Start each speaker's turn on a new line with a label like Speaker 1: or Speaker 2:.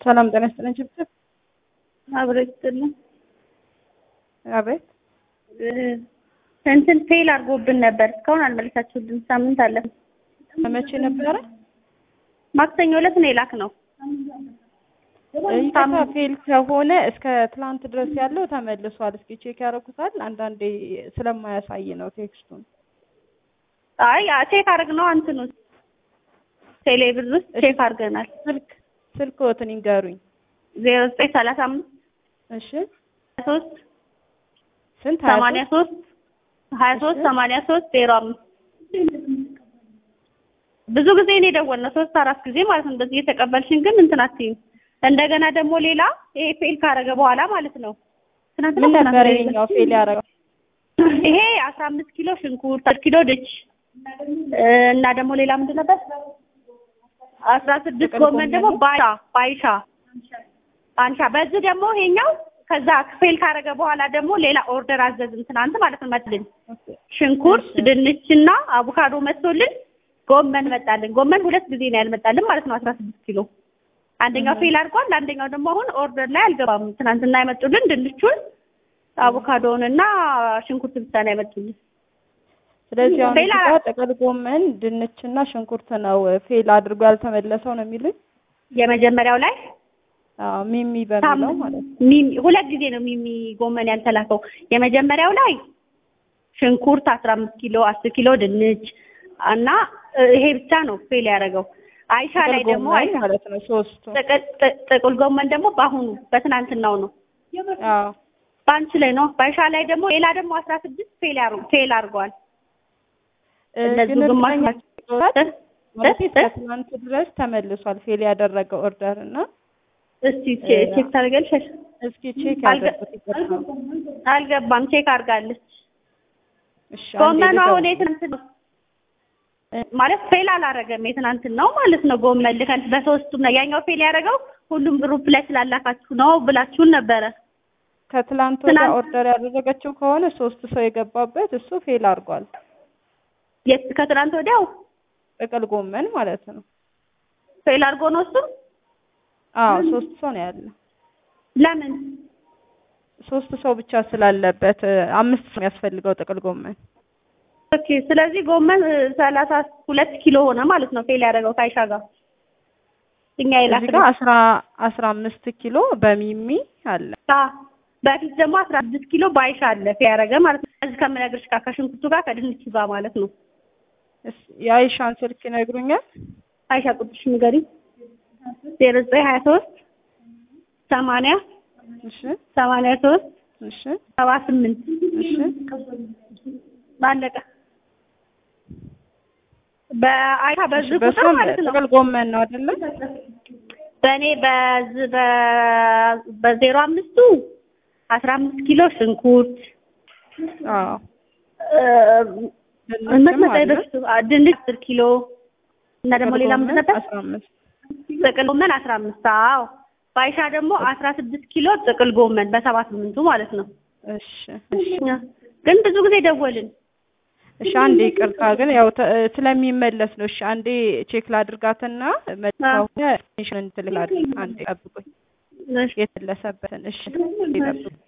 Speaker 1: ሰላም ጤና ይስጥልኝ። ችብችብ
Speaker 2: አብረን ይስጥልን።
Speaker 1: አቤት
Speaker 2: እንትን ፌል አድርጎብን ነበር። እስካሁን አልመለሳችሁልን። ሳምንት አለ።
Speaker 1: መቼ ነበረ?
Speaker 2: ማክሰኞ ዕለት ነው የላክ ነው።
Speaker 1: ይቅርታ ፌል ከሆነ እስከ ትላንት ድረስ ያለው ተመልሷል። እስኪ ቼክ ያደርጉታል። አንዳንዴ ስለማያሳይ ነው ቴክስቱን።
Speaker 2: አይ ቼክ አድርግ ነው አንትኑ ቴሌብር ውስጥ ቼክ አድርገናል።
Speaker 1: ስልክ ስልክዎትን ይንገሩኝ።
Speaker 2: ዜሮ ዘጠኝ ሰላሳ አምስት
Speaker 1: እሺ
Speaker 2: ሶስት
Speaker 1: ስንት? ሀያ
Speaker 2: ሰማንያ ሶስት ሀያ ሶስት ሰማንያ ሶስት ዜሮ አምስት ብዙ ጊዜ እኔ ደወልነው ሶስት አራት ጊዜ ማለት ነው። እንደዚህ እየተቀበልሽን ግን እንትን አትይም። እንደገና ደግሞ ሌላ ይሄ ፌል ካረገ በኋላ ማለት ነው ትናንትና
Speaker 1: ምን ነበር
Speaker 2: ትናንትና
Speaker 1: ይሄኛው ፌል ያደረገው?
Speaker 2: ይሄ አስራ አምስት ኪሎ ሽንኩርት፣ አስር ኪሎ ድች እና ደግሞ ሌላ ምንድን ነበር? አስራ ስድስት
Speaker 1: ጥቅል
Speaker 2: ጎመን ደግሞ
Speaker 1: ጎመን?
Speaker 2: ባይሻ ባይሻ አንሻ። በዚህ ደግሞ ይሄኛው ከዛ ፌል ካረገ በኋላ ደግሞ ሌላ ኦርደር አዘዝን ትናንት ማለት ነው። መጥልን ሽንኩርት፣ ድንችና አቮካዶ መጥቶልን ጎመን መጣልን። ጎመን ሁለት ጊዜ ነው ያልመጣልን ማለት ነው። አስራ ስድስት ኪሎ አንደኛው ፌል አድርጓል። አንደኛው ደግሞ አሁን ኦርደር ላይ አልገባም። ትናንትና የመጡልን ድንቹን አቮካዶውን እና ሽንኩርት ብቻ ነው ያመጡልን።
Speaker 1: ስለዚህ አሁን
Speaker 2: ፌል
Speaker 1: እዚህ ጋር ጥቅል ጎመን፣ ድንችና ሽንኩርት ነው ፌል አድርጎ ያልተመለሰው ነው የሚሉኝ።
Speaker 2: የመጀመሪያው ላይ
Speaker 1: አዎ ሚሚ በሚለው ማለት ነው።
Speaker 2: ሚሚ ሁለት ጊዜ ነው ሚሚ ጎመን ያልተላከው። የመጀመሪያው ላይ ሽንኩርት አስራ አምስት ኪሎ አስር ኪሎ ድንች እና እ, ይሄ ብቻ ነው ፌል ያደረገው። አይሻ
Speaker 1: ጥቅል
Speaker 2: ላይ ደግሞ
Speaker 1: ጎመን
Speaker 2: አይሻ
Speaker 1: ማለት ነው ሶስቱ።
Speaker 2: ጥቅል ጥ- ጥቅል ጎመን ደግሞ በአሁኑ በትናንትናው ነው
Speaker 1: አዎ
Speaker 2: በአንቺ ላይ ነው። በአይሻ ላይ ደግሞ ሌላ ደግሞ አስራ ስድስት ፌል ያሩ ፌል አድርገዋል።
Speaker 1: እ፣
Speaker 2: እነዚህ
Speaker 1: ግን
Speaker 2: ግማሽ
Speaker 1: እርግጠኛ
Speaker 2: ናቸው።
Speaker 1: ማለት
Speaker 2: እ?
Speaker 1: እስከ ትናንት ድረስ ተመልሷል ፌል ያደረገው ኦርደር እና
Speaker 2: እስቲ ቼ- ቼክ ታደርጊያለሽ?
Speaker 1: እስኪ ቼክ
Speaker 2: አልገ-
Speaker 1: ያደርጉት ይገባል።
Speaker 2: አልገባም። ቼክ አድርጋለች።
Speaker 1: እሺ አንዴ
Speaker 2: ጎመኑ አሁን
Speaker 1: ልደውል።
Speaker 2: የትናንት ነው ማለት ፌል አላረገም። የትናንትን ነው ማለት ነው። ጎመን ልከን በሶስቱም ነው ያኛው ፌል ያደረገው ሁሉም ግሩፕ ላይ ስላላካችሁ ነው ብላችሁን ነበረ።
Speaker 1: ከትላንት ወዲያ
Speaker 2: ትናንት-
Speaker 1: ኦርደር ያደረገችው ከሆነ ሶስት ሰው የገባበት እሱ ፌል አድርጓል።
Speaker 2: የት ከትናንት ወዲያው
Speaker 1: ጥቅል ጎመን ማለት ነው።
Speaker 2: ፌል አድርጎ ነው እሱም።
Speaker 1: አዎ ሶስት ሰው ነው ያለ።
Speaker 2: ለምን
Speaker 1: ሶስት ሰው ብቻ ስላለበት እ፣ አምስት ሰው የሚያስፈልገው ጥቅል ጎመን
Speaker 2: ኦኬ። ስለዚህ ጎመን እ, ሰላሳ ሁለት ኪሎ ሆነ ማለት ነው ፌል ያደረገው ከአይሻ ጋር እኛ
Speaker 1: እዚህ
Speaker 2: የላክነው
Speaker 1: ጋር አስራ አስራ አምስት ኪሎ በሚሚ አለ።
Speaker 2: አዎ። በፊት ደግሞ አስራ ስድስት ኪሎ በአይሻ አለ ፌል ያደረገ ማለት ነው። እዚህ ከምነግርሽ ጋር ከሽንኩርቱ ጋር ከድንቹ ጋር ማለት ነው።
Speaker 1: እስ- የአይሻን ስልክ ይነግሩኛል?
Speaker 2: አይሻ ቁጥርሽ ንገሪ። ዜሮ ዘጠኝ ሀያ ሶስት ሰማንያ
Speaker 1: እሺ
Speaker 2: ሰማንያ ሶስት
Speaker 1: እሺ
Speaker 2: ሰባ ስምንት
Speaker 1: እሺ
Speaker 2: ባለቀ በአይሻ በዚህ ቁጥር
Speaker 1: በሷም
Speaker 2: ማለት ነው።
Speaker 1: ጥቅል ጎመን ነው አይደለ?
Speaker 2: በእኔ በዚህ በ- በዜሮ አምስቱ አስራ አምስት ኪሎ ሽንኩርት
Speaker 1: አዎ
Speaker 2: እ፣ ምን
Speaker 1: ድንችም
Speaker 2: መጣ
Speaker 1: አለ።
Speaker 2: የበፊቱ? አ፣ ድንች አስር ኪሎ እና ደግሞ
Speaker 1: ጥቅል
Speaker 2: ሌላ ምንድን
Speaker 1: ጎመን
Speaker 2: ነበር?
Speaker 1: አስራ አምስት
Speaker 2: ጥቅል ጎመን አስራ አምስት አዎ። በአይሻ ደግሞ አስራ ስድስት ኪሎ ጥቅል ጎመን በሰባ ስምንቱ ማለት ነው።
Speaker 1: እሺ እሺ
Speaker 2: ግን ብዙ ጊዜ ደወልን።
Speaker 1: እሺ አንዴ ይቅርታ ግን ያው ተ- ስለሚመለስ ነው። እሺ አንዴ ቼክ ላድርጋትና መልካው ኢንፎርሜሽን እንትልካለሁ። አንዴ ጠብቁኝ
Speaker 2: እሺ
Speaker 1: የተለሰበትን። እሺ ጠብቁኝ።